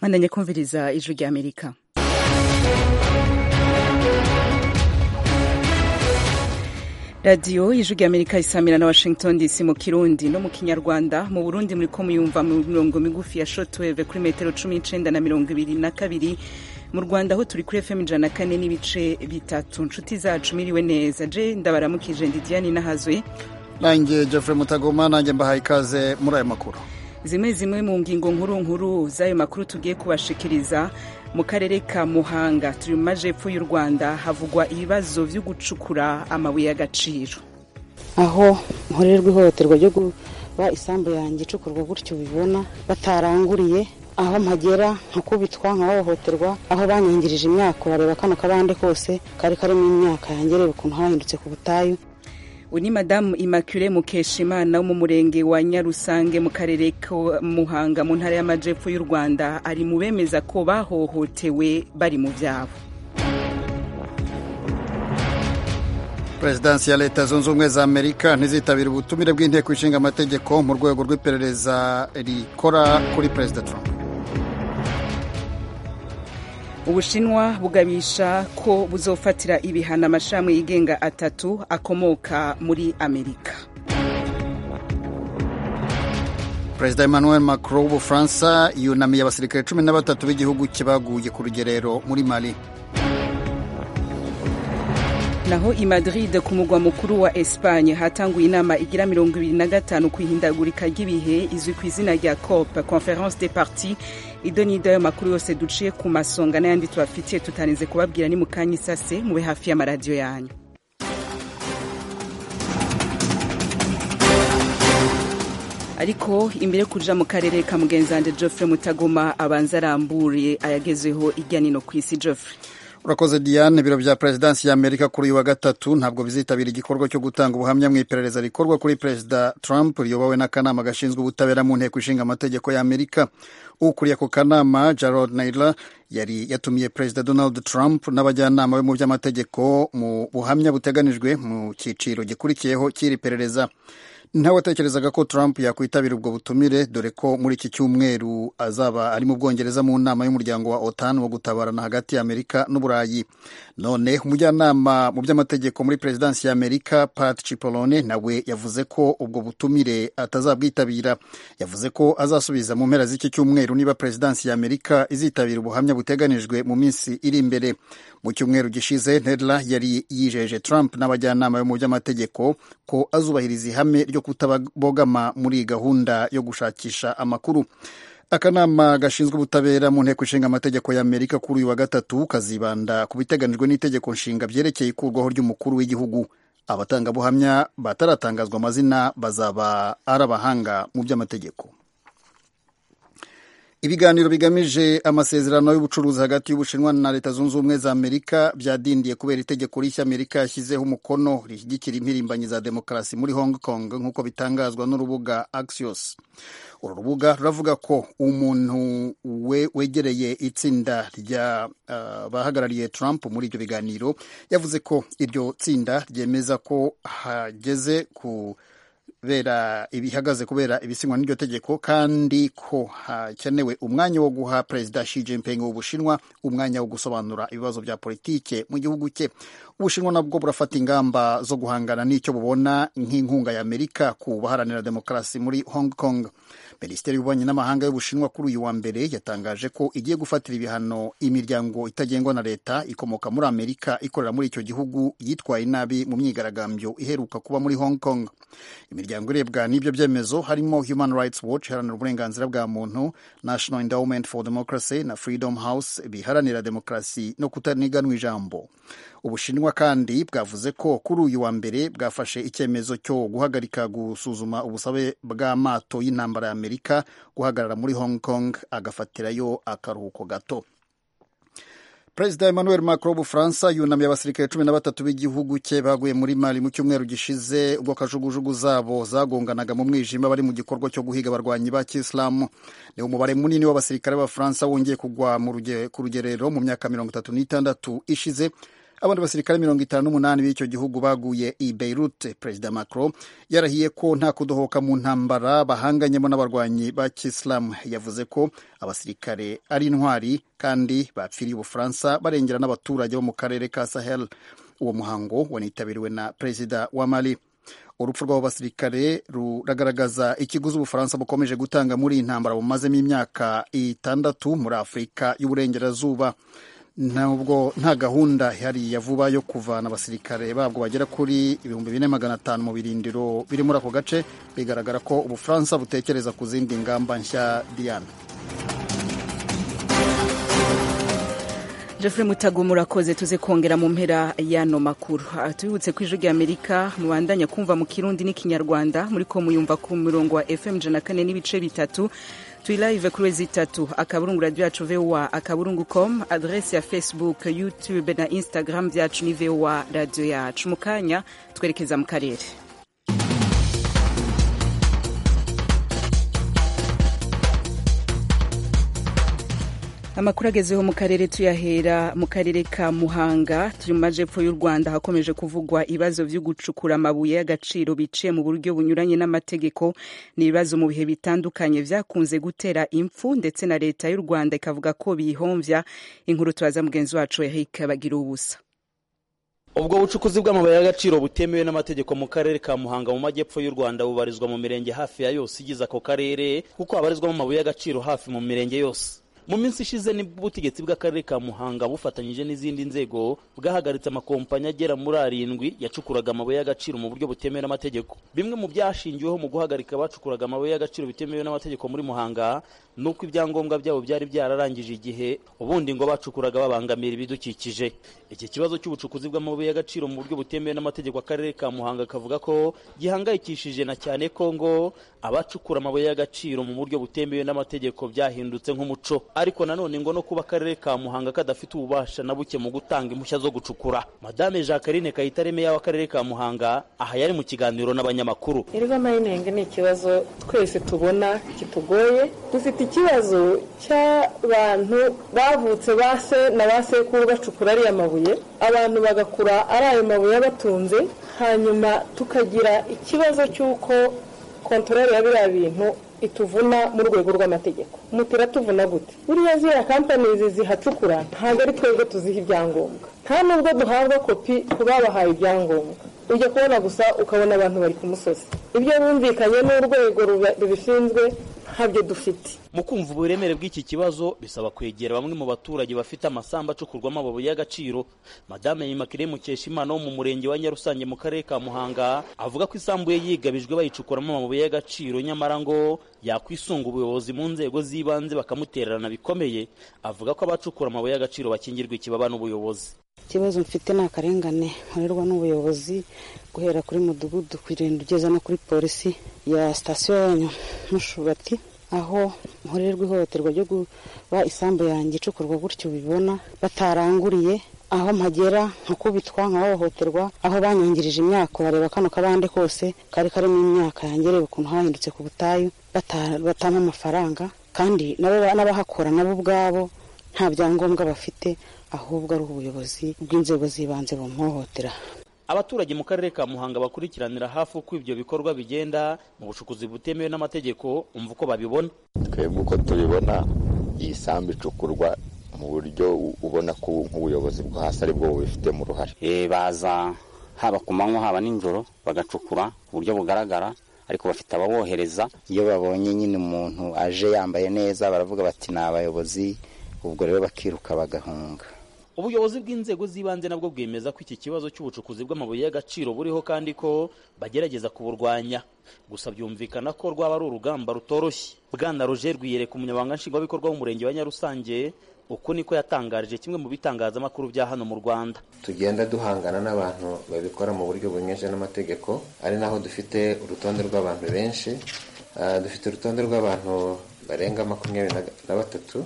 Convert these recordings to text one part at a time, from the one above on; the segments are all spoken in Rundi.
mwandanye kumviriza ijwi rya amerika radiyo ijwi rya amerika isamira na washington dc mu kirundi no mu kinyarwanda mu burundi muriko muyumva mu mirongo migufi ya shotweve kuri metero cumi n'icenda na mirongo ibiri na kabiri mu rwanda aho turi kuri fm ijana na kane n'ibice bitatu nshuti zacu miriwe neza je ndabaramukije ndi diane nahazwe nanjye jeffrey mutagoma nanjye mbahaye ikaze muri aya makuru zimwe zimwe mu ngingo nkuru nkuru z'ayo makuru tugiye kubashikiriza mu karere ka muhanga turi mu majepfo y'u rwanda havugwa ibibazo byo gucukura amabuye y'agaciro aho nkorerwa ihohoterwa ryo kuba isambu yanjye icukurwa gutyo ubibona bataranguriye aho mpagera nkakubitwa nkahohoterwa aho banyangirije imyaka urareba kano kabande kose kari karimo imyaka yanjye reba ukuntu hahindutse ku butayu uyu ni madamu immaculee mukeshimana wo mu murenge wa nyarusange mu karere ka muhanga mu ntara y'amajepfo y'u rwanda ari mu bemeza ko bahohotewe bari mu byabo perezidansi ya leta zunze ubumwe za amerika ntizitabira ubutumire bw'inteko ishinga amategeko mu rwego rw'iperereza rikora kuri perezida trump ubushinwa bugabisha ko buzofatira ibihano amashami yigenga atatu akomoka muri amerika perezida emmanuel macron w'ubufaransa yunamiye abasirikare cumi na batatu b'igihugu cye baguye ku rugerero muri mali naho i madrid ku mugwa mukuru wa espanye hatanguye inama igira mirongo ibiri na gatanu ku ihindagurika ry'ibihe izwi ku izina rya cop conference de parti ido n'ido ayo makuru yose duciye ku masonga n'ayandi tubafitiye tutarinze kubabwira ni mu kanya isase mube hafi y'amaradiyo yanyu ariko imbere yo kuja mu karere ka mugenzi wanje geoffrey mutagoma abanza aramburiye ayagezeho irya nino ku isi geoffrey urakoze diane ibiro bya perezidansi ya amerika kuri uyu wa gatatu ntabwo bizitabira igikorwa cyo gutanga ubuhamya mu iperereza rikorwa kuri perezida trump riyobowe n'akanama gashinzwe ubutabera mu nteko ishinga amategeko ya amerika ukuriye ako kanama jarod naylor yari yatumiye perezida donald trump n'abajyanama be mu by'amategeko mu buhamya buteganijwe mu cyiciro gikurikiyeho cy'iri perereza ntawatekerezaga ko trump yakwitabira ubwo butumire dore ko muri iki cyumweru azaba ari mu bwongereza mu nama y'umuryango wa otan wo gutabarana hagati ya amerika n'uburayi none umujyanama mu by'amategeko muri perezidansi ya amerika pat cipollone nawe yavuze ko ubwo butumire atazabwitabira yavuze ko azasubiza mu mpera z'iki cyumweru niba perezidansi ya amerika izitabira ubuhamya buteganijwe mu minsi iri imbere mu cyumweru gishize nedla yari yijeje trump n'abajyanama bo mu by'amategeko ko azubahiriza ihame ryo kutabogama muri gahunda yo gushakisha amakuru akanama gashinzwe ubutabera mu nteko ishinga amategeko ya amerika kuri uyu wa gatatu kazibanda ku biteganijwe n'itegeko nshinga byerekeye ikurwaho ry'umukuru w'igihugu abatangabuhamya bataratangazwa amazina bazaba ari abahanga mu by'amategeko ibiganiro bigamije amasezerano y'ubucuruzi hagati y'ubushinwa na leta zunze ubumwe za amerika byadindiye kubera itegeko rishya amerika yashyizeho umukono rishyigikira impirimbanyi za demokarasi muri hong kong nk'uko bitangazwa n'urubuga axios uru rubuga ruravuga ko umuntu we wegereye itsinda rya uh, bahagarariye trump muri ibyo biganiro yavuze ko iryo tsinda ryemeza ko hageze ku kubera ibihagaze kubera ibisinywa n'iryo tegeko kandi ko hakenewe umwanya wo guha perezida Xi Jinping w'Ubushinwa umwanya wo gusobanura ibibazo bya politike mu gihugu cye Ubushinwa nabwo burafata ingamba zo guhangana n'icyo bubona nk'inkunga ya Amerika ku baharanira demokarasi muri Hong Kong minisiteri y'ububanyi n'amahanga y'ubushinwa kuri uyu wa mbere yatangaje ko igiye gufatira ibihano imiryango itagengwa na leta ikomoka muri amerika ikorera muri icyo gihugu yitwaye nabi mu myigaragambyo iheruka kuba muri hong kong imiryango irebwa n'ibyo byemezo harimo human rights watch iharanira uburenganzira bwa muntu national endowment for democracy na freedom house biharanira demokarasi no kutaniganwa ijambo ubushinwa kandi bwavuze ko kuri uyu wa mbere bwafashe icyemezo cyo guhagarika gusuzuma ubusabe bw'amato y'intambara ya amerika guhagarara muri hong kong agafatirayo akaruhuko gato perezida emmanuel macron w'ubufaransa yunamiye abasirikare cumi na batatu b'igihugu cye baguye muri mali mu cyumweru gishize ubwo kajugujugu zabo zagonganaga mu mwijima bari mu gikorwa cyo guhiga abarwanyi ba kisilamu ni umubare munini w'abasirikare b'abafaransa wongeye kugwa ku rugerero mu myaka mirongo itatu n'itandatu ishize abandi basirikare mirongo itanu n'umunani b'icyo gihugu baguye i beirut perezida macron yarahiye ko nta kudohoka mu ntambara bahanganyemo n'abarwanyi ba kisilamu yavuze ko abasirikare ari intwari kandi bapfiriye ubufaransa barengera n'abaturage bo mu karere ka sahel uwo muhango wanitabiriwe na perezida wa mali urupfu rw'abo basirikare ruragaragaza ikiguzi ubufaransa bukomeje gutanga muri iyi ntambara bumazemo imyaka itandatu muri afurika y'uburengerazuba ntabwo nta gahunda ihari ya vuba yo kuvana abasirikare babwo bagera kuri ibihumbi bine magana atanu mu birindiro biri muri ako gace bigaragara ko ubufaransa butekereza ku zindi ngamba nshya diana Jeffrey Mutago murakoze tuze kongera mu mpera y'ano makuru tubibutse ko ijwi ry'Amerika mubandanya kumva mu kirundi n'ikinyarwanda muri ko muyumva ku murongo wa FM jana kane n'ibice bitatu turi live kuri wezi itatu akaburungu radio yacu voa akaburungu com adresse ya facebook youtube na instagram byacu ni voa radio yacu mu kanya twerekeza mu karere amakuru agezeho mu karere tuyahera mu karere ka muhanga turi mu majepfo y'u rwanda hakomeje kuvugwa ibibazo byo gucukura amabuye y'agaciro biciye mu buryo bunyuranye n'amategeko ni ibibazo mu bihe bitandukanye byakunze gutera impfu ndetse na leta y'u rwanda ikavuga ko biyihomvya inkuru tubaza mugenzi wacu eric bagira ubusa ubwo bucukuzi bw'amabuye y'agaciro butemewe n'amategeko mu karere ka muhanga mu majyepfo y'u rwanda bubarizwa mu mirenge hafi ya yose igize ako karere kuko habarizwamo amabuye y'agaciro hafi mu mirenge yose mu minsi ishize nibwo ubutegetsi bw'akarere ka muhanga bufatanyije n'izindi nzego bwahagaritse amakompanyi agera muri arindwi yacukuraga amabuye y'agaciro mu buryo butemewe n'amategeko bimwe mu byashingiweho mu guhagarika abacukuraga amabuye y'agaciro bitemewe n'amategeko muri muhanga ni uko ibyangombwa byabo byari byararangije igihe ubundi ngo bacukuraga babangamira ibidukikije iki kibazo cy'ubucukuzi bw'amabuye y'agaciro mu buryo butemewe n'amategeko akarere ka muhanga kavuga ko gihangayikishije na cyane ko ngo abacukura amabuye y'agaciro mu buryo butemewe n'amategeko byahindutse nk'umuco ariko nanone ngo no kuba akarere ka muhanga kadafite ububasha na buke mu gutanga impushya zo gucukura madame jacqueline kayitare meya w'akarere ka muhanga aha yari mu kiganiro n'abanyamakuru iriva mayinengi ni ikibazo twese tubona kitugoye dufite ikibazo cy'abantu bavutse ba se na ba sekuru bacukura ariya mabuye abantu bagakura ari ayo mabuye abatunze hanyuma tukagira ikibazo cy'uko kontorore ya biriya bintu ituvuna mu rwego rw'amategeko umuti iratuvuna gute buriya ziriya kampani zihacukura ntabwo ari twebwe tuziha ibyangombwa nta nubwo duhabwa kopi ku babahaye ibyangombwa ujya kubona gusa ukabona abantu bari ku musozi ibyo bumvikanye n'urwego rubishinzwe ntabyo dufite mu kumva uburemere bw'iki kibazo bisaba kwegera bamwe mu baturage bafite amasambu acukurwamo amabuye y'agaciro madame yimakire mukeshimana wo mu murenge wa nyarusange mu karere ka muhanga avuga ko isambu ye yigabijwe bayicukuramo amabuye y'agaciro nyamara ngo yakwisunga ubuyobozi mu nzego z'ibanze bakamutererana bikomeye avuga ko abacukura amabuye y'agaciro bakingirwa ikibaba n'ubuyobozi ikibazo mfite ni akarengane nkorerwa n'ubuyobozi guhera kuri mudugudu kugenda ugeza no kuri polisi ya sitasiyo yanyu mushubati aho nkorerwa ihohoterwa ryo kuba isambu yanjye icukurwa gutyo ubibona bataranguriye aho mpagera nkakubitwa nkahohoterwa aho banyangirije imyaka bareba kano kabande kose kari karimo imyaka yanjye reba ukuntu hahindutse ku butayu batama amafaranga kandi n'abahakora nabo ubwabo nta byangombwa bafite ahubwo ari ubuyobozi bw'inzego z'ibanze bumuhohotera abaturage mu karere ka muhanga bakurikiranira hafi uko ibyo bikorwa bigenda mu bucukuzi butemewe n'amategeko umva uko babibona twebwe uko tubibona iyi sambu icukurwa mu buryo ubona ko nk'ubuyobozi bwo hasi ari bwo bubifitemo uruhare baza haba ku manywa haba nijoro bagacukura ku buryo bugaragara ariko bafite ababohereza iyo babonye nyine umuntu aje yambaye neza baravuga bati ni abayobozi ubwo rero bakiruka bagahunga ubuyobozi bw'inzego z'ibanze nabwo bwemeza ko iki kibazo cy'ubucukuzi bw'amabuye y'agaciro buriho kandi ko bagerageza kuburwanya gusa byumvikana ko rwaba ari urugamba rutoroshye bwana roger rwiyereka umunyamabanga nshingwabikorwa w'umurenge wa nyarusange uko niko yatangarije kimwe mu bitangazamakuru bya hano mu rwanda tugenda duhangana n'abantu babikora mu buryo bunyuranyije n'amategeko ari naho dufite urutonde rw'abantu benshi dufite urutonde rw'abantu barenga makumyabiri na batatu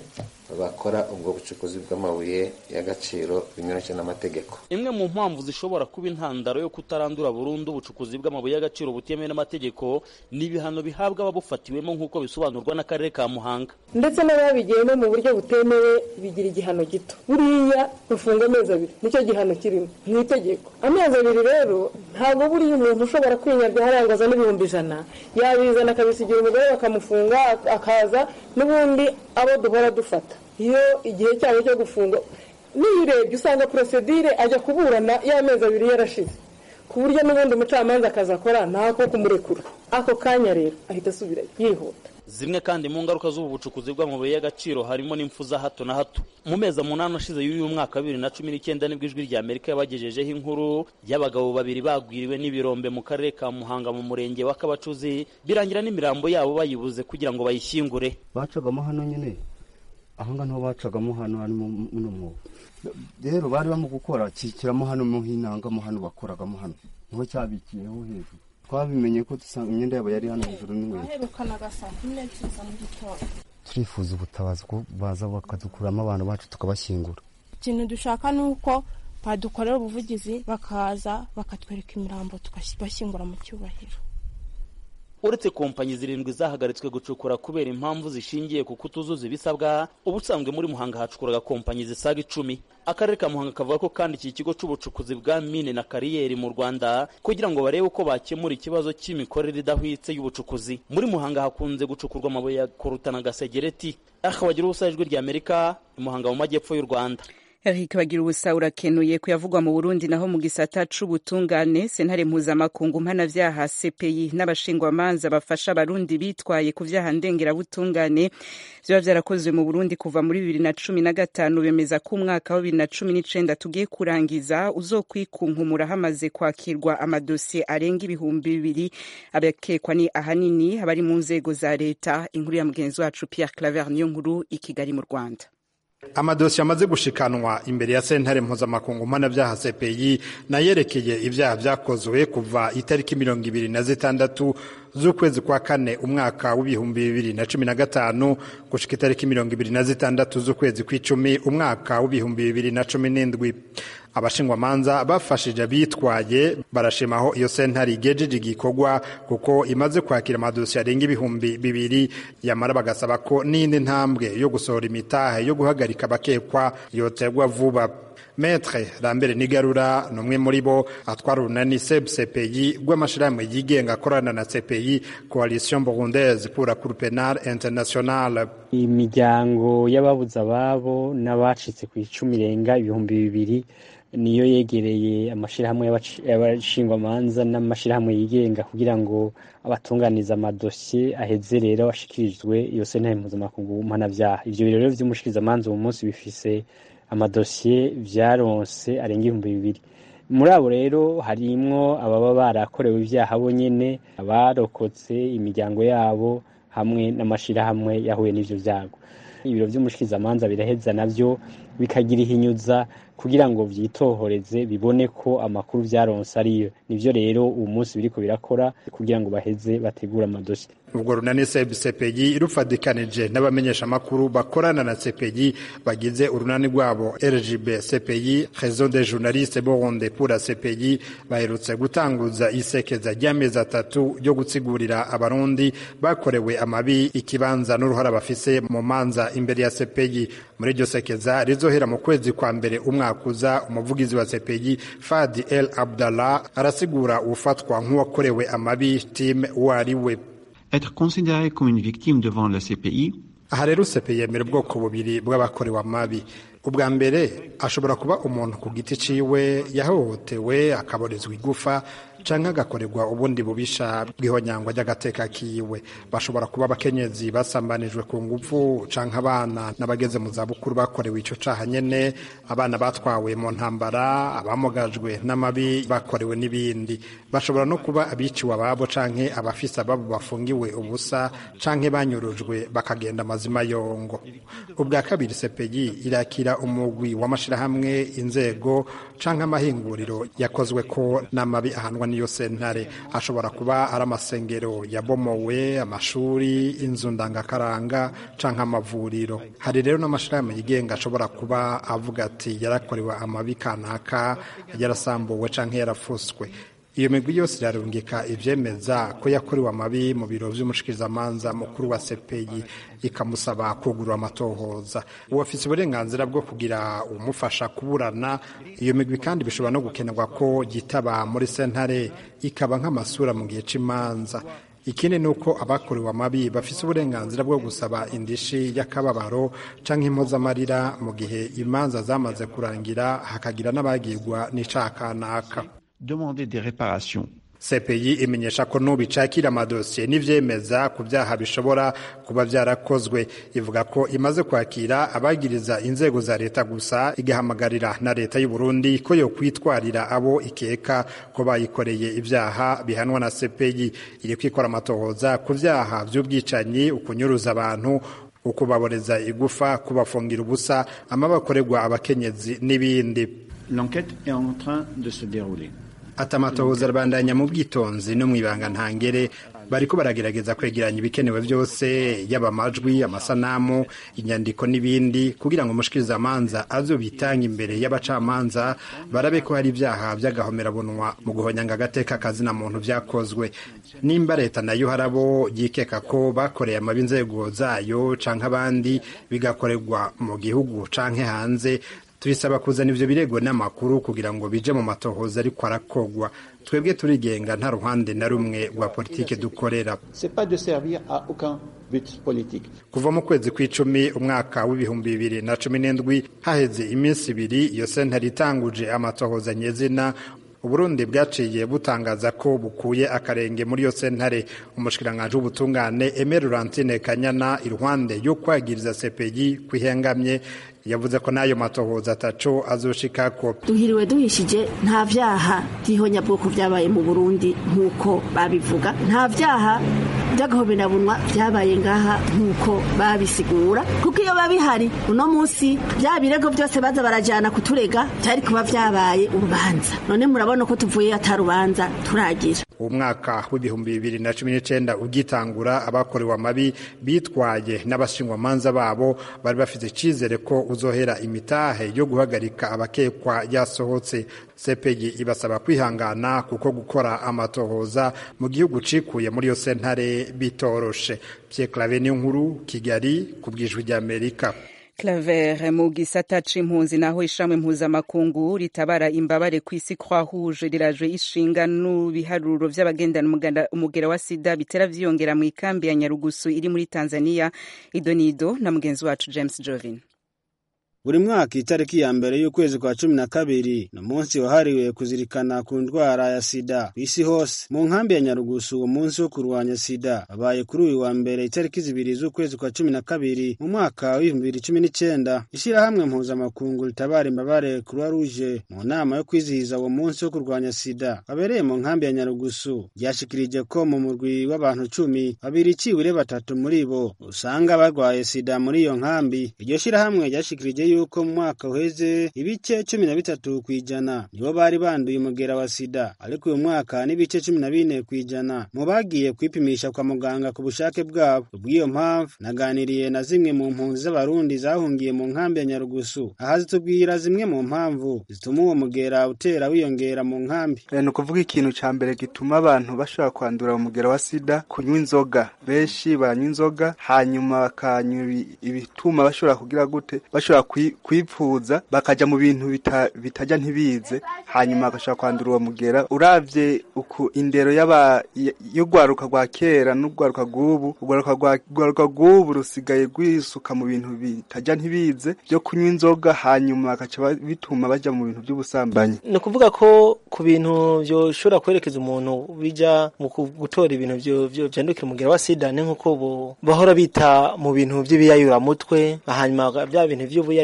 bakora ubwo bucukuzi bw'amabuye y'agaciro binyuranye n'amategeko imwe mu mpamvu zishobora kuba intandaro yo kutarandura burundu ubucukuzi bw'amabuye y'agaciro butemewe n'amategeko ni ibihano bihabwa ababufatiwemo nk'uko bisobanurwa n'akarere ka muhanga ndetse n'ababigiyemo mu buryo butemewe bigira igihano gito buriya bafunga amezi abiri nicyo gihano kirimo mu itegeko amezi abiri rero ntabwo buriya umuntu ushobora kwinyabya harangaza n'ibihumbi ijana yabizana akabisigira umugore bakamufunga akaza n'ubundi abo duhora dufata iyo igihe cyabo cyo gufunga n'iyo urebye usanga porosedire ajya kuburana y'amezi abiri yarashize ku buryo n'ubundi umucamanza akazi akora ntako kumurekura ako kanya rero ahita asubira yihuta zimwe kandi mu ngaruka z'ubu bucukuzi bw'amabuye y'agaciro harimo n'impfu za hato na hato mu mezi umunani ashize y'uyu mwaka wa bibiri na cumi n'icyenda nibwo ijwi rya amerika yabagejejeho inkuru y'abagabo babiri bagwiriwe n'ibirombe mu karere ka muhanga mu murenge wa kabacuzi birangira n'imirambo yabo bayibuze kugira ngo bayishyingure bacagamo hano nyine aho ngaho niho bacagamo hano hano muno mwobo rero bari bamo gukora kikiramo hano mo hinangamo hano bakoragamo hano niho cyabikiyeho hejuru twabimenye ko dusanga imyenda yabo yari hano hejuru n'inkweto turifuza ubutabazi ko baza bakadukuramo abantu bacu tukabashyingura ikintu dushaka ni uko badukorera ubuvugizi bakaza bakatwereka imirambo tukabashyingura mu cyubahiro uretse kompanyi zirindwi zahagaritswe gucukura kubera impamvu zishingiye ku kutuzuza ibisabwa ubusanzwe muri muhanga hacukuraga kompanyi zisaga icumi akarere ka muhanga kavuga ko kandi iki kigo cy'ubucukuzi bwa mine na kariyeri mu rwanda kugira ngo barebe uko bakemura ikibazo cy'imikorere idahwitse y'ubucukuzi muri muhanga hakunze gucukurwa amabuye ya koruta na gasegereti aha bagira ubusa ijwi rya amerika muhanga mu majyepfo y'u rwanda Eric bagira ubusa urakenuye kuyavugwa mu Burundi naho mu gisata c'ubutungane sentare mpuzamakungu mpanavyaha CPI n'abashingwamanza bafasha abarundi bitwaye ku vyaha ndengerabutungane vyoba vyarakozwe mu Burundi kuva muri bibiri na cumi na gatanu bemeza ko umwaka wa bibiri na cumi n'icenda tugiye kurangiza uzokwikunkumura hamaze kwakirwa amadosiye arenga ibihumbi bibiri abakekwa ni ahanini abari mu nzego za leta inkuru ya mugenzi wacu Pierre Claver niyo nkuru i Kigali mu Rwanda amadosiye amaze gushikanwa imbere ya sentare mpuzamakungu mpanabyaha cpi nayerekeye ibyaha byakozwe kuva itariki mirongo ibiri na zitandatu z'ukwezi kwa kane umwaka w'ibihumbi bibiri na cumi na gatanu gushika itariki mirongo ibiri na zitandatu z'ukwezi kw'icumi umwaka w'ibihumbi bibiri na cumi n'indwi abashingwamanza bafashije abitwaye barashima aho iyo sentare igejeje igikorwa kuko imaze kwakira amadosiye arenga ibihumbi bibiri yamara bagasaba ko n'indi ntambwe yo gusohora imitahe yo guhagarika abakekwa yoterwa vuba Metre Lambert Nigarura ni umwe muri bo atwara urunani SEB CPI rw'amashirahamwe yigenga akorana na CPI Coalition Burundaise pour la Cour pénale internationale imiryango y'ababuze ababo n'abacitse ku icumi irenga ibihumbi bibiri niyo yegereye amashyirahamwe y'abashingwamanza n'amashyirahamwe yigenga kugira ngo abatunganiza amadosiye aheze rero ashikirijwe iyo sentare mpuzamakungu mpanabyaha ibyo birero by'umushikirizamanza uwo munsi bifise amadosiye byaronse arenga ibihumbi bibiri muri abo rero harimwo ababa barakorewe ibyaha bo nyene abarokotse imiryango yabo hamwe n'amashirahamwe yahuye n'ivyo vyago ibiro vy'umushikirizamanza biraheza navyo bikagira ihinyuza kugira ngo vyitohoreze bibone ko amakuru vyaronse ariyo nivyo rero uwo munsi biriko birakora kugira ngo baheze bategure amadosi ubwo runani sebu sepeyi rufadikanije n'abamenyeshamakuru bakorana na sepeyi bagize urunani rwabo rgb sepeyi réseau des journalistes burunde pour la sepeyi baherutse gutanguza isekeza ry'amezi atatu ryo gutsigurira abarundi bakorewe amabi ikibanza n'uruhara bafise mu manza imbere ya sepeyi muri iryo sekeza rizohera mu kwezi kwa mbere umwaka uza umuvugizi wa sepeyi fadi el abdallah arasigura ufatwa nk'uwakorewe amabi tim uwo ari we être considéré comme une victime devant la CPI. aha rero CPI yemera ubwoko bubiri bw'abakorewe amabi ubwa mbere ashobora kuba umuntu ku giti ciwe yahohotewe akaborezwa igufa canke agakorerwa ubundi bubisha bw'ihonyangwa ry'agateka kiwe bashobora kuba abakenyezi basambanijwe ku nguvu canke abana n'abageze mu zabukuru bakorewe ico caha nyene abana batwawe mu ntambara abamugajwe n'amabi bakorewe n'ibindi bashobora no kuba abiciwe ababo canke abafise ababo bafungiwe ubusa canke banyurujwe bakagenda amazima yongo ubwa kabiri sepeyi irakira kugira umugwi w'amashirahamwe inzego canke amahinguriro yakozwe ko n'amabi ahanwa n'iyo sentare ashobora kuba ari amasengero yabomowe amashuri inzu ndangakaranga canke amavuriro hari rero n'amashirahamwe yigenga ashobora kuba avuga ati yarakorewe amabi kanaka yarasambuwe canke yarafuswe iyo migwi yose irarungika ivyemeza ko yakorewe amabi mu biro vy'umushikirizamanza mukuru wa CPI ikamusaba kugurura amatohoza uwafise uburenganzira bwo kugira umufasha kuburana iyo migwi kandi bishobora no gukenerwa ko yitaba muri sentare ikaba nk'amasura mu gihe c'imanza ikindi ni uko abakorewe amabi bafise uburenganzira bwo gusaba indishi y'akababaro canke impozamarira mu gihe imanza zamaze kurangira hakagira n'abagirwa n'icaha kanaka demander des réparations. CPI imenyesha ko n'ubicakira amadosiye n'ivyemeza ku vyaha bishobora kuba vyarakozwe ivuga ko imaze kwakira abagiriza inzego za leta gusa igahamagarira na leta y'u Burundi ko yo kwitwarira abo ikeka ko bayikoreye ivyaha bihanwa na CPI iri kwikora amatohoza ku vyaha vy'ubwicanyi ukunyuruza abantu ukubaboreza igufa kubafungira ubusa amabakorerwa abakenyezi n'ibindi L'enquête est en train de se dérouler. ati amatohoza arabandanya mu bwitonzi no mu ibanga ntangere bariko baragerageza kwegeranya ibikenewe byose yaba amajwi amasanamu inyandiko n'ibindi kugira ngo umushikirizamanza azo bitanga imbere y'abacamanza barabe ko hari ibyaha by'agahomerabunwa mu guhonyanga agateka kazina muntu vyakozwe nimba leta nayo harabo yikeka ko bakoreye amabi inzego zayo canke abandi bigakorerwa mu gihugu canke hanze tubisaba kuzana ivyo birego n'amakuru kugira ngo bije mu matohoza ariko arakogwa twebwe turigenga nta ruhande na rumwe rwa politike dukorera C'est pas de servir à aucun but politique. kuva mu kwezi kw'icumi umwaka w'ibihumbi bibiri na cumi n'indwi haheze iminsi ibiri iyo sentare itanguje amatohoza nyezina uburundi bwaciye butangaza ko bukuye akarenge muri iyo sentare umushikiranganji w'ubutungane Aimé Laurentine Kanyana iruhande yo kwagiriza CPI kwihengamye yavuze ko n'ayo matohoza ataco azoshikako duhiriwe duhishije nta vyaha vy'ihonyabwoko vyabaye mu burundi nk'uko babivuga nta vyaha vy'agahoberabunwa vyabaye ngaha nk'uko babisigura kuko iyo babihari uno munsi vya birego vyose baza barajana kuturega vyari kuba vyabaye urubanza none murabona ko tuvuye atarubanza turagira umwaka w'ibihumbi bibiri na cumi n'icenda ugitangura abakorewe amabi bitwaye n'abashingwamanza babo bari bafite icizere ko uzohera imitahe yo guhagarika abakekwa yasohotse CPI ibasaba kwihangana kuko gukora amatohoza mu gihugu cikuye muri iyo sentare bitoroshe Pierre Claver niyo nkuru Kigali ku bwijwi ry'Amerika Claver mu gisata c'impunzi naho ishamwe mpuzamakungu ritabara imbabare ku isi Croix Rouge riraje ishinga n'ubiharuro vy'abagendana umugera wa sida bitera vyiyongera mu ikambi ya Nyarugusu iri muri Tanzania idonido na mugenzi wacu James Jovin buri mwaka itariki ya mbere y'ukwezi kwa cumi na kabiri ni umunsi wahariwe kuzirikana ku ndwara ya sida ku isi hose mu nkambi ya nyarugusu uwo munsi wo kurwanya sida wabaye kuri uyu wa mbere itariki zibiri z'ukwezi kwa cumi na kabiri mu mwaka w'ibihumbi bibiri cumi n'icenda ishyirahamwe mpuzamakungu ritabara imbabare croix rouge mu nama yo kwizihiza uwo munsi wo kurwanya sida wabereye mu nkambi ya nyarugusu ryashikirije ko mu murwi w'abantu cumi babiri iciwure batatu muri bo usanga barwaye sida muri iyo nkambi iryo shyirahamwe ryashikirije yuko mu mwaka uheze ibice cumi na bitatu ku ijana nibo bari banduye umugera wa sida ariko uyu mwaka n'ibice cumi na bine ku ijana mu bagiye kwipimisha kwa muganga ku bushake bwabo kubw'iyo mpamvu naganiriye na zimwe mu mpunzi z'abarundi zahungiye mu nkambi ya nyarugusu aha zitubwira zimwe mu mpamvu zituma uwo mugera utera wiyongera mu nkambi ni ukuvuga ikintu cya mbere gituma abantu bashobora kwandura umugera wa sida kunywa inzoga benshi banywa inzoga hanyuma bakanywa ibituma bashobora kugira gute bashobora kwipfuza bakaja mu bintu bitajya ntibize hanyuma bagashobora kwandura uwo mugera uravye uku indero y'urwaruka rwa kera n'urwaruka rw'ubu urwaruka rw'ubu rusigaye rwisuka mu bintu bitajya ntibize byo kunywa inzoga hanyuma bagaca bituma baja mu bintu by'ubusambanyi ni ukuvuga ko ku bintu byoshobora kwerekeza umuntu bija mu gutora ibintu vyandukira umugera wa sida ni nk'uko bahora bita mu bintu vy'ibiyayuramutwe hanyuma bya bintu vy'ubuyayura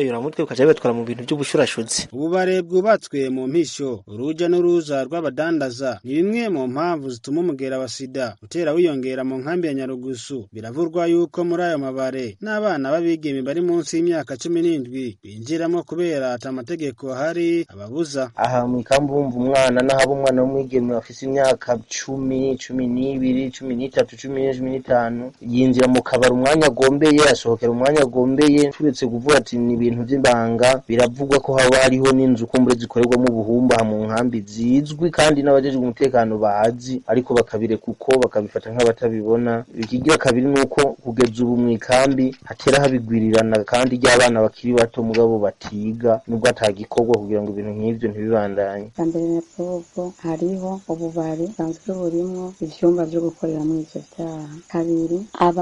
n'ibiyayuramutwe bakaja bibatwara mu bintu by'ubushurashuzi ububare bwubatswe mu mpisho uruja n'uruza rw'abadandaza ni bimwe mu mpamvu zituma umugera wa sida utera wiyongera mu nkambi ya nyarugusu biravurwa yuko muri ayo mabare n'abana b'abigeme bari munsi y'imyaka cumi n'indwi binjiramo kubera ata amategeko ahari ababuza aha mu ikambi wumva umwana n'ahaba umwana w'umwigeme afise imyaka cumi cumi n'ibiri cumi n'itatu cumi n'ine cumi n'itanu yinjira mu kabari umwanya agombeye asohokera umwanya agombeye turetse kuvuga ati ni ibintu by'ibanga biravugwa ko haba hariho n'inzu kumbure zikorerwamo ubuhumba mu nkambi zizwi kandi n'abajejwe umutekano bazi ariko bakabireka uko bakabifata nk'abatabibona ikigira kabiri ni uko kugeza ubu mu ikambi hatera habigwirirana kandi ry'abana bakiri bato mugabo batiga nubwo atagikorwa kugira ngo ibintu nk'ivyo ntibibandanye mbere na bwobwo hariho ububari busanzwe burimwo ivyumba vyo gukoreramo ivyo vyaha kabiri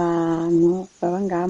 abantu baba ngaha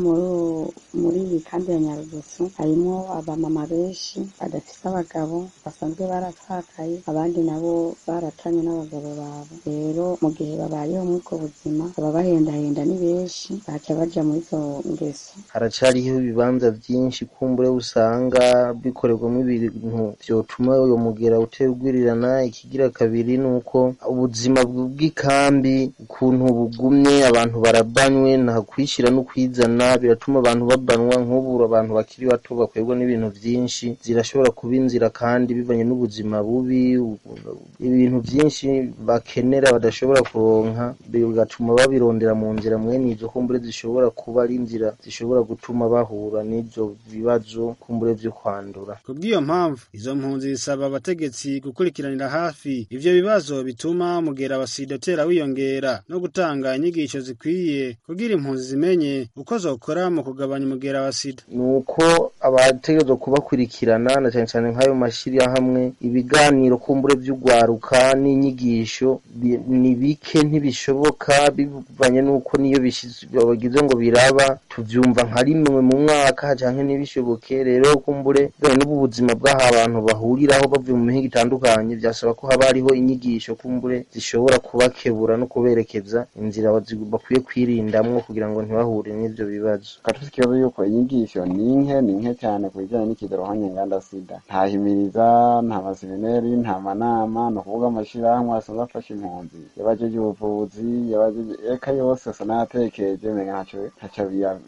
muri iyi kambi ya nyarugusu harimwo abamama benshi badafise abagabo basanzwe barapfakaye abandi nabo baratanye n'abagabo babo rero mu gihe babayeho muri ubwo buzima baba bahendahenda ni benshi baca baja muri izo ngeso haracariho ibibanza vyinshi kumbure usanga bikorerwamo ibintu vyotuma uyo mugera utera ugwirirana ikigira kabiri ni uko ubuzima bw'ikambi ukuntu bugumye abantu barabanywe nta kwishira no kwizana biratuma abantu babanwa nk'ubu abantu bakiri bato bakorerwa n'ibintu vyinshi zirashobora kuba inzira kandi bivanye n'ubuzima bubi ibintu vyinshi bakenera badashobora kuronka bigatuma babirondera mu nzira mwene izo kumbure zishobora kuba ari inzira zishobora gutuma bahura n'ivyo bibazo kumbure vyo kwandura kubw'iyo mpamvu izo mpunzi zisaba abategetsi gukurikiranira hafi ivyo bibazo bituma umugera wa sida utera wiyongera no gutanga inyigisho zikwiye kugira impunzi zimenye uko zokora mu kugabanya umugera wa sida ni uko abategerezwa kubakurikirana na cyane cyane nk'ayo mashyirahamwe ibiganiro kumbure vy'ugwaruka n'inyigisho ni bike ntibishoboka bivanye n'uko niyo bagize ngo biraba tuvyumva nka rimwe mu mwaka canke ntibishoboke rero kumbure bene n'ubu buzima bw'aha abantu bahuriraho bavuye mu mihinga itandukanye vyasaba ko haba hariho inyigisho kumbure zishobora kubakebura no kuberekeza inzira bakwiye kwirindamwo kugira ngo ntibahure n'ivyo bibazo katuzi ikibazo yuko inyigisho ni nke ni nke cyane ku bijyanye n'ikidarohanye nganda sida nta himiriza nta masemineri nta manama ni ukuvuga amashirahamwe asanzwe afasha impunzi yabajeje ubuvuzi yabajeje eka yose asa n'ayatekereje menga ntaco ntaco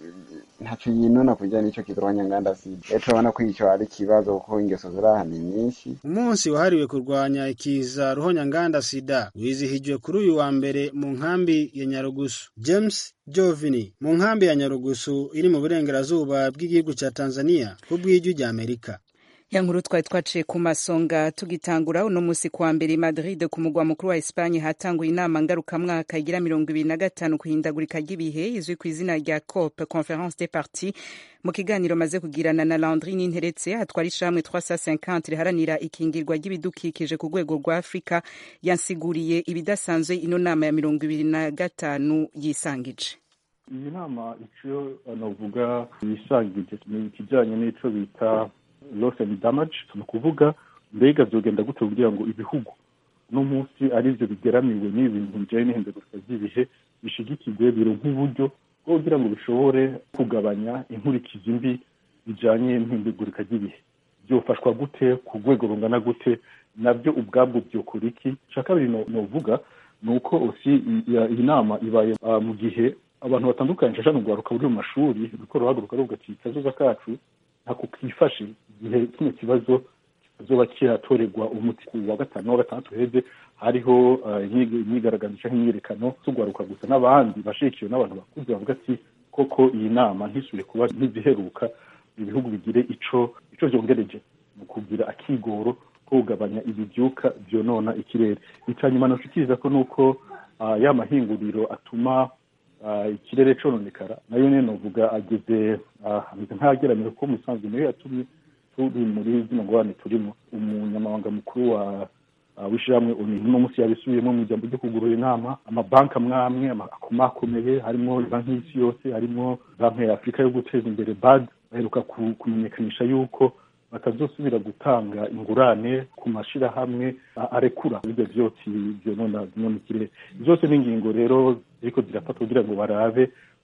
ntaco yinona ku bijyanye n'ico kidarohanye nganda sida rero turabona ko ico ari ikibazo kuko ingeso ziraha ni nyinshi umunsi wahariwe kurwanya ikiza ruhonyanganda sida wizihijwe kuri uyu wa mbere mu nkambi ya nyarugusu james jovini mu nkambi ya nyarugusu iri mu burengerazuba bw'igihugu ca tanzania ku bw'ijwi rya amerika ya nkuru twari twaciye ku masonga tugitangura uno musi kuwa mbere i madrid ku mugwa mukuru wa espanye hatanguye inama ngarukamwaka igira mirongo ibiri na gatanu ku ihindagurika ry'ibihe izwi ku izina rya cop conference des partis mu kiganiro maze kugirana na landri ninteretse hatwara ishamwe 350 riharanira ikingirwa ry'ibidukikije ku rwego rwa afurika yansiguriye ibidasanzwe ino nama ya mirongo ibiri na gatanu yisangije iyi nama icyo navuga yisangije ni ikijyanye n'ico bita loss and damage ni ukuvuga mbega byogenda gute kugira ngo ibihugu uno munsi arivyo bigeramiwe n'ibintu bijanye n'ihindagurika ry'ibihe bishigikirwe bironka uburyo bwo kugira ngo bishobore kugabanya inkurikizi mbi bijanye n'ihindagurika ry'ibihe byofashwa gute ku rwego rungana gute nabyo ubwabwo byokora iki ica kabiri novuga ni uko osi iyi nama ibaye mu gihe abantu batandukanye nshashana urwaruka ruri mu mashuri ruriko ruhaguruka ruvuga ati kazoza kacu ntako kifashe igihe kino kibazo kizoba kiratorerwa umuti ku wa gatanu wa gatandatu heze hariho imyigaragambyo canke imyiyerekano z'urwaruka gusa n'abandi bashigikiwe n'abantu bakuze bavuga ati koko iyi nama ntisubire kuba ntiziheruka ibihugu bigire ico ico vyongereje mu kugira akigoro ko kugabanya ibivyuka vyonona ikirere icanyuma noshikiriza ko nuko ya mahinguriro atuma ikirere cononekara nayo nyene novuga ageze ameze nk'ayageramira ko musanzwe niyo yatumye turi muri zino ngorane turimo umunyamabanga mukuru wa w'ishyirahamwe uno munsi yabisubiyemo mu ijambo ryo kugurura inama amabanki amwe amwe akomakomeye harimo banki y'isi yose harimo banki ya afurika yo guteza imbere bad baheruka kumenyekanisha yuko batazosubira gutanga ingurane ku mashirahamwe arekura ibyo vyotsi vyonona vyonona ikirere zose ni ingingo rero ziriko zirafatwa kugira ngo barabe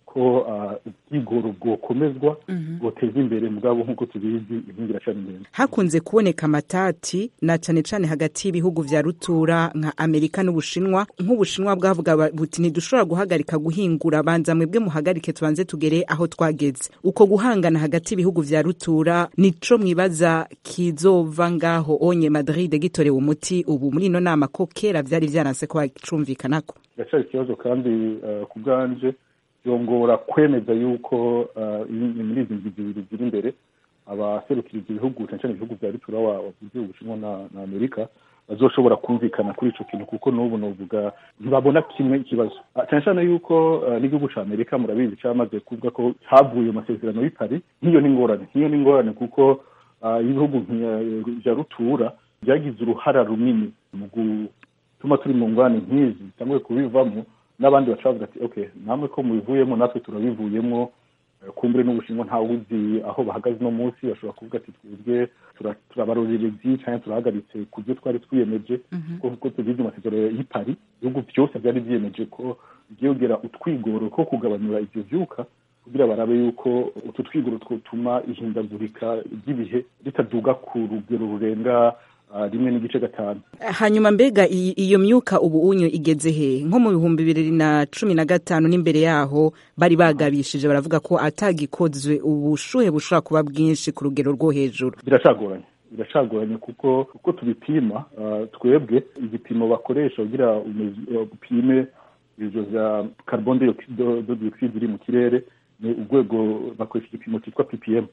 ko ubwigoro bwokomezwa bwoteza imbere mugabo nk'uko tubizi inkingi iracana imbere hakunze kuboneka amatati na cane cane hagati y'ibihugu vya rutura nka amerika n'ubushinwa nk'ubushinwa bwavuga buti ntidushobora guhagarika guhingura banza mwebwe muhagarike tubanze tugere aho twageze uko guhangana hagati y'ibihugu vya rutura nico mwibaza kizova ngaho onye madrid gitorewe umuti ubu muri ino nama ko kera vyari vyaranse ko bacumvikanako biracari ikibazo kandi uh, ku bwanje yongora kwemeza yuko muri izi ngingo zibiri ziri imbere abaserukira ibyo bihugu cyane cyane ibihugu bya rutura wavuze ubushinwa na amerika bazoshobora kumvikana kuri ico kintu kuko n'ubu novuga ntibabona kimwe ikibazo cyane cyane yuko n'igihugu ca amerika murabizi cyamaze kuvuga ko havuye amasezerano y'i paris nk'iyo ni ingorane nk'iyo ni ingorane kuko ibihugu vya rutura byagize uruhara runini mu gutuma turi mu ngwane nk'izi cyangwa kubivamo n'abandi baca bavuga ati okay namwe ko mubivuyemo natwe turabivuyemo kumbure n'ubushinwa ntawe uzi aho bahagaze uno munsi bashobora kuvuga ati twebwe turabarorerezi cyangwa turahagaritse ku byo twari twiyemeje kuko tubizi amasezerano y'i paris ibihugu byose byari byiyemeje ko byongera utwigoro ko kugabanyura ivyo vyuka kugira barabe yuko utu twigoro twotuma ihindagurika ry'ibihe ritaduga ku rugero rurenga rimwe n'igice gatanu hanyuma mbega iyo myuka ubu unyu igeze he nko mu bihumbi bibiri na cumi na gatanu n'imbere yaho bari bagabishije baravuga ko atagikozwe ubushuhe bushobora kuba bwinshi ku rugero rwo hejuru biracagoranye biracagoranye kuko uko tubipima twebwe igipimo bakoresha kugira upime ibyo bya carbon dioxide iri mu kirere ni urwego bakoresha igipimo cyitwa ppm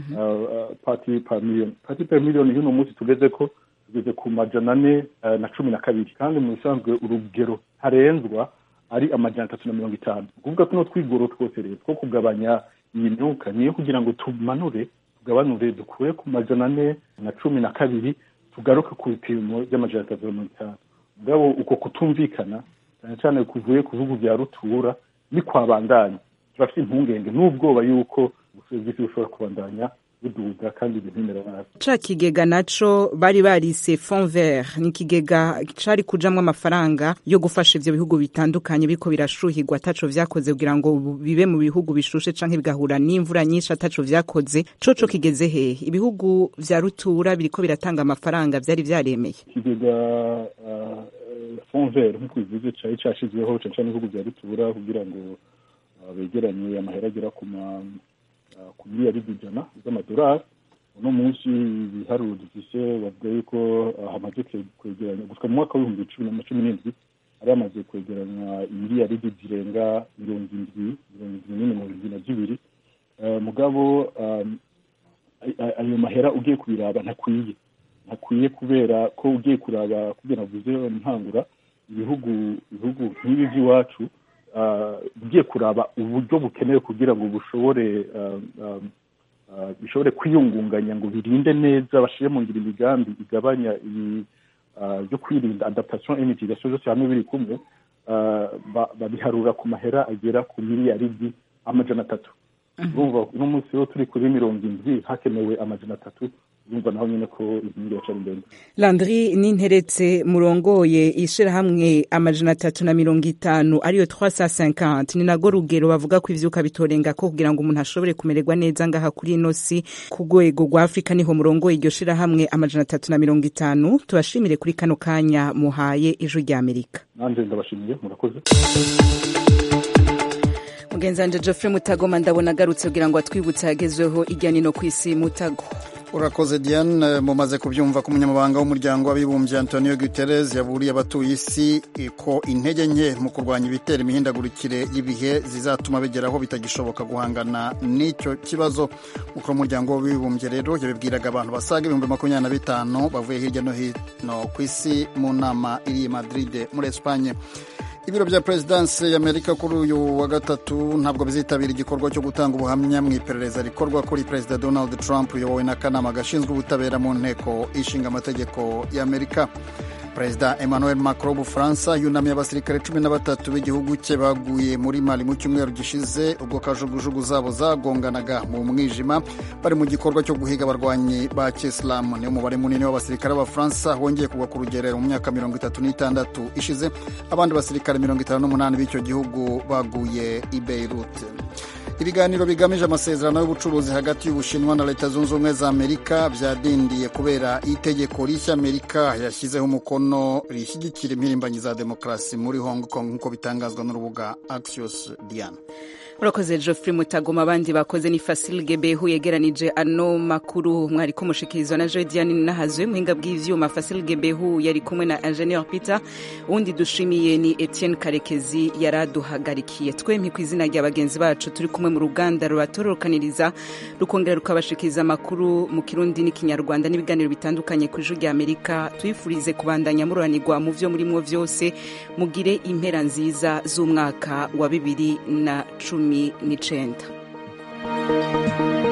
parti per million parti per million y'uno munsi tugeze ko tugeze ku majana ane na cumi na kabiri kandi mu bisanzwe urugero ntarenzwa ari amajana atatu na mirongo itanu ukuvuga tuno twigoro twose rero two kugabanya iyi myuka niyo kugira ngo tumanure tugabanure dukure ku majana ane na cumi na kabiri tugaruke ku bipimo by'amajana atatu na mirongo itanu mugabo uko kutumvikana cyane cyane kuvuye ku bihugu bya rutura ni kwabandanya turafite impungenge n'ubwoba yuko ubucuruzi bushobora kubandanya buduga kandi ibintu nabi ca kigega naco bari barise fond vert ni ikigega cari kujamwo amafaranga yo gufasha ivyo bihugu bitandukanye biriko birashuhirwa ataco vyakoze kugira ngo bibe mu bihugu bishushe canke bigahura n'imvura nyinshi ataco vyakoze coco kigeze hehe ibihugu vya rutura biriko biratanga amafaranga vyari vyaremeye ikigega fond vert nk'uko bivuze cari cashizweho cane cane ibihugu vya rutura kugira ngo begeranye amahera agera ku ma ku miliyaridi ijana z'amadolari uno munsi ibiharuro dufise bavuga yuko hamaze kwegeranya gusa mu mwaka w'ibihumbi cumi na cumi n'indwi hari hamaze kwegeranywa imiliyaridi zirenga mirongo indwi mirongo indwi n'ine mirongo indwi na zibiri mugabo ayo mahera ugiye kubiraba ntakwiye ntakwiye kubera ko ugiye kuraba kugira navuze ntangura ibihugu ibihugu nk'ibi by'iwacu ugiye kuraba uburyo bukenewe kugira ngo bushobore bishobore kwiyungunganya ngo birinde neza bashyire mu ngiro imigambi igabanya ibi byo kwirinda adaptation et mitigation zose hamwe biri kumwe babiharura ku mahera agera ku miliyaridi amajana atatu urumva uno munsi rero turi kuri mirongo indwi hakenewe amajana atatu urumva naho nyine ko inkingi yaca ndende landry ninteretse murongoye ishirahamwe amajana atatu na mirongo itanu ariyo 350 ni nago rugero bavuga ko ivyuka bitorenga ko kugira ngo umuntu ashobore kumererwa neza ngaha kuri ino si ku rwego rwa afurika niho murongoye iryo shirahamwe amajana atatu na mirongo itanu tubashimire kuri kano kanya muhaye ijwi rya amerika nanje ndabashimiye murakoze mugenzi wanje geoffrey mutagoma ndabona agarutse kugira ngo atwibutse yagezweho ijya nino ku isi mutago urakoze diane mumaze kubyumva ko umunyamabanga w'umuryango w'abibumbye antonio guterres yaburiye abatuye isi ko intege nke mu kurwanya ibitera imihindagurikire y'ibihe zizatuma bigeraho bitagishoboka guhangana n'icyo kibazo umukuru w'umuryango w'abibumbye rero yabibwiraga abantu basaga ibihumbi makumyabiri na bitanu bavuye hirya no hino ku isi mu nama iri i madrid muri esipanye ibiro bya perezidansi y'amerika kuri uyu wa gatatu ntabwo bizitabira igikorwa cyo gutanga ubuhamya mu iperereza rikorwa kuri perezida donald trump uyobowe n'akanama gashinzwe ubutabera mu nteko ishinga amategeko y'amerika perezida emmanuel macron w'ubufaransa yunamiye abasirikare cumi na batatu b'igihugu cye baguye muri mali mu cyumweru gishize ubwo kajugujugu zabo zagonganaga mu mwijima bari mu gikorwa cyo guhiga abarwanyi ba kisilamu niyo mubare munini w'abasirikare b'abafaransa wongeye kugwa ku rugerero mu myaka mirongo itatu n'itandatu ishize abandi basirikare mirongo itanu n'umunani b'icyo gihugu baguye i beirut ibiganiro bigamije amasezerano y'ubucuruzi hagati y'ubushinwa na leta zunze ubumwe za amerika byadindiye kubera itegeko rishya amerika yashyizeho umukono rishyigikira impirimbanyi za demokarasi muri hong kong nk'uko bitangazwa n'urubuga axios diana urakoze geoffrey mutagoma abandi bakoze ni fasil gebehu yegeranije ano makuru mwari kumushikirizwa na joe diane nahazwe muhinga bw'ivyuma fasil gebehu yari kumwe na ingenieur peter uwundi dushimiye ni etienne karekezi yaraduhagarikiye twemye ku izina rya bagenzi bacu turi kumwe mu ruganda rubatororokaniriza rukongera rukabashikiriza amakuru mu kirundi n'ikinyarwanda n'ibiganiro bitandukanye ku ijwi rya amerika tuyifurize kubandanya mururanirwa mu vyo murimwo vyose mugire impera nziza z'umwaka wa bibiri na cumi n'icenda